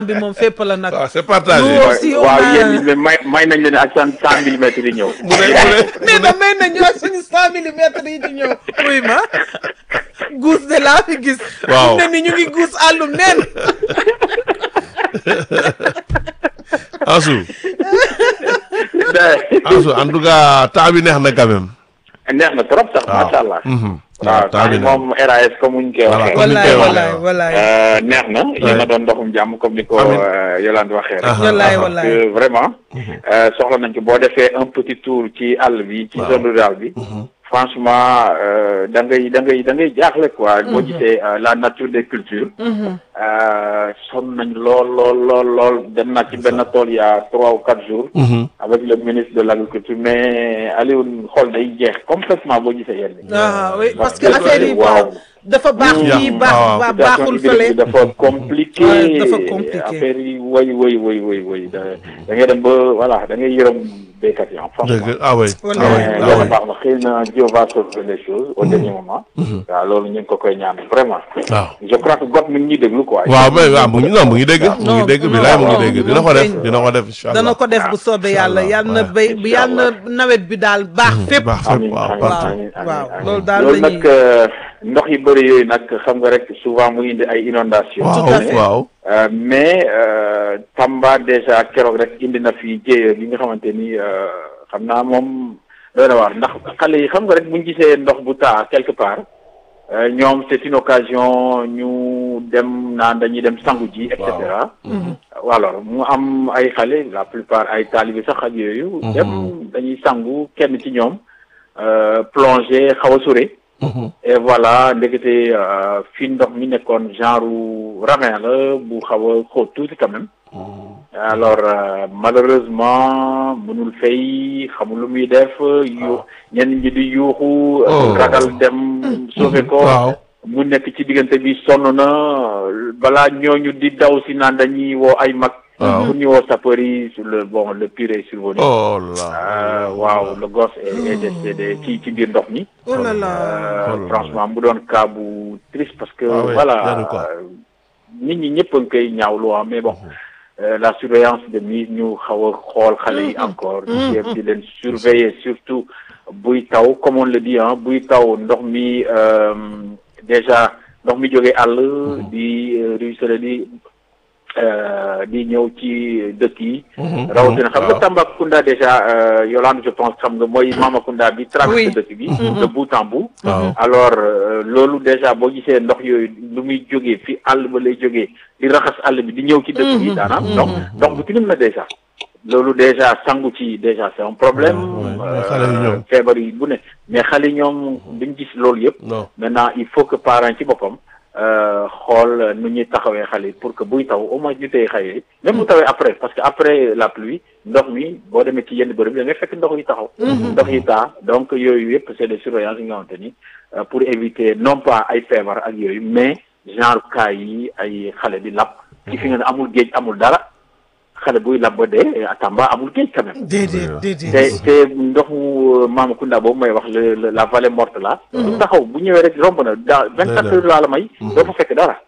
bi moom fépp la nag. waaw c'est partagé. Nous aussi, on waaw a- yéen ñi may may nañ leen ak cent cent millimètres yi ñëw. mu ne mu ne nee na may nañu ak suñu cent millimètres yi di ñëw. oui ma guus de laa fi gis. Waaw. ne ni ñu ngi guus àllum neen. Ansu Ansu en tout cas temps bi neex na quand même. neex na trop sax waaw macha allah. Mhm. waaw waaw temps bi temps neex moom RAS comme muñ koy Voilà, waxee. comme ni wallaay koy waxee, wallaay waaw. wallaay. Euh, neex na yéen a doon ndoxum jàmm comme ni ko Amiin. euh, Yolande waxee rek. Aha, wallaay aha. wallaay. que vraiment euh, soxla nañ ko boo defee un petit tour ci àll bi ci zone rurale bi franchement euh, da ngay da ngay da ngay jaaxle quoi boo gisee euh, la nature des cultures euh, sonn nañ lool lool lool lool dem naa ci benn tool il y a trois ou quatre jours Mhm. avec le ministre de l'agriculture mais Alioune xool day jeex complètement boo gisee yenn yi. ah oui parce que Parce que affaire yi waaw. dafa baax Mm. fii baax waaw. ba- situation baaxul hybride fële. bi dafa compliqué Ouais, dafa compliqué. affaire yi woy woy woy woy woy da da ngay dem ba voilà da ngay yërëm béykat yi en franchement dëgg ah oui ah oui Wallaay. mais ah yàlla oui. baax na xëy na Dieu va sauver les choses au dernier moment waaw loolu ñu ngi ko koy ñaan vraiment waaw. je crois que got mi ngi ñuy déglu quoi waaw mais waaw mu ngi non mu ngi dégg mu ngi Non, dégg non, bilaay mu ngi non, dégg non, dina ko def non. dina ko def incha allah dana ko def bu soobee yàlla Inch'Allah, yal na ouais. béy yal na nawet bi daal baax fépp. baax fépp amiin waaw amiin partout amiin waaw, amiin. loolu daal loolu la ñuy- nag euh, ndox yu bëri yooyu nag xam nga rek souvent mu indi ay inondations Tout à fait. waaw waaw Euh, mais euh, Tamba déjà keroog rek indi na fi jéeya bi nga xamante ni euh, xam naa moom doy na waar ndax xale yi xam nga rek buñ gisee ndox bu taa quelque part euh, ñoom c'est une occasion ñu dem naan dañuy dem sangu ji et cetera alors mu am ay xale la plupart ay taalibi sax ak yooyu dem dañuy sangu kenn ci ñoom euh, plongé xaw a sore et voilà ndekete euh, fi ndox mi nekkoon genre ravin la bu xaw a xóot tuuti quand même alors euh, malheureusement mënul fay xamul lu muy def yu ñenn ñi di yuuxu Oh. ragal dem sauver ko waaw mu nekk ci diggante bi sonn na balaa ñooñu di daw si naan dañuy woo ay mag Waaw. pour ñu woo sapeur yi sur le bon le pire est survenu oh là Euh, waaw le gosse est, est décédé ci ci biir ndox mi oh là là. Euh, Oh là là. franchement mu doon cas bu triste parce que Ah oui, voilà jaru ko. euh, nit ñi ñëpp a ngi koy ñaawlu ah mais bon euh, la surveillance de mise ñu xaw a xool xale yi encore di jéem di leen surveiller surtout buy taw comme on le dit ah buy taw ndox mi euh, déjà ndox mi jógee àll di euh, ruisseler di euh, di ñëw ci dëkk yi rawatina xam nga waaw. Tambacounda déjà euh, Yolande je pense xam nga mooy Mamakunda bi traversé Oui. dëkk bi de bout en bout waaw alors euh, loolu déjà boo gisee ndox yooyu lu muy jógee fi àll ba lay jógee di raxas àll bi di ñëw ci dëkk bi daanaam ndox ndox bu tilim la déjà loolu déjà sangu ci déjà c'est un problème Ouais, ouais, mais xale yi ñoom. feebar yi bu ne mais xale yi ñoom duñ gis loolu yëpp non maintenant il faut que parents ci boppam euh, xool nu ñuy taxawee xale yi pour que buy taw au moins ñu téye xale yi même bu tawee après parce que après la pluie ndox mi boo demee ci yenn bërëb da ngay fekk ndox yi taxaw ndox yi taa donc yooyu yëpp c'est des surveillances yi nga xamante ni euh, pour éviter non pas ay feebar ak yooyu mais genre cas yi ay xale di lab ci fi nga ne amul géej amul dara xale buy lab ba dee à Tamba amul géej quand même déedéet te déedéet. te ndoxu Mamakunda boobu may wax le le- la vallée morte là. du taxaw bu ñëwee rek romb na dans vingt quatre heures laa la may. doo fa fekk dara.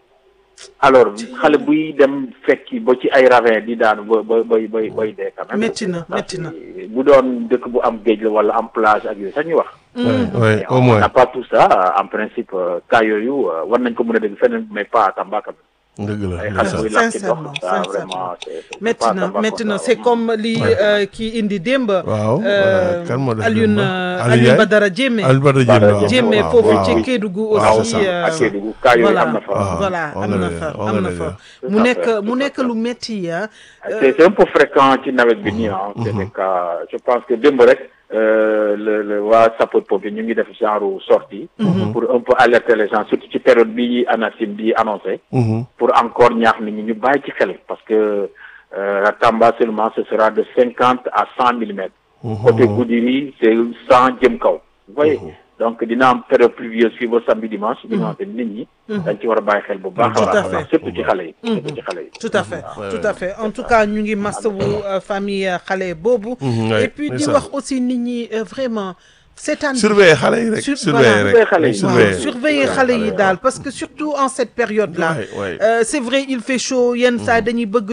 alors xale buy dem fekki ba ci ay ravin di daanu ba ba bay bay bay dee quand même. métti na métti na. bu doon dëkk bu am géej la wala am plage ak yooyu sax ñu wax. oui Mais au on moins n'a pas tout ça en principe euh, cas yooyu euh, war nañ ko mën a dégg feneen mais pas à Tamba quand même. dëgg la ay ndeysaan. xale buy lakk ci Sincèrement, ndox ça sincèrement. vraiment c'est c'est métti pas na Tambacounda, métti na c'est vraiment. comme li euh, kii indi démb. waaw euh, kan moo def Alioune démb? euh, Aliou Alioune Ndiaye? Badara Diémé. Aliou Badara Diémé Badara waaw Diémé waaw, foofu waaw. ci Kédougou waaw, aussi. c'est ça. euh, ak Kédougou cas yooyu voilà am na fa. waaw. voilà wax am nga na dëgg, fa wax am nga na dëgg. fa Tout mu à nekk fait, mu tout à nekk fait. lu métti ah. c'est c'est un peu fréquent ci nawet bi nii ah. c'est des cas je pense que démb rek euh, le le waa sapeurs-pompiers ñu ngi def genre sortie pour un peu alerter les gens surtout ci période bi ANACIM di annoncé. Mhm. pour encore ñaax nit ñi ñu bàyyi ci xel parce que euh, à Tamba seulement ce sera de cinquante à cent millimètres. côté Goudiri c'est cent jëm kaw. vous voyez donc dina am période pluvieuse fii ba samedi dimanche. bi nga xamante ni nit ñi. dañ ci war a bàyyi xel bu baax Tout a à baax a fait. baax surtout ci xale yi. surtout ci xale yi. tout à fait tout à fait en tout cas ñu ngi masawu euh, famille euh, xale boobu. Mhm, et ouais, puis c'est di ça. wax aussi nit ñi euh, vraiment seetaan bi. surveiller xale yi rek Sur- surveiller voilà. rek Surveiller xale nañ yi. surveiller waaw surveiller xale yi daal parce que surtout en cette période là Ouais, ouais. euh, c'est vrai il fait chaud yenn saa dañuy bëgg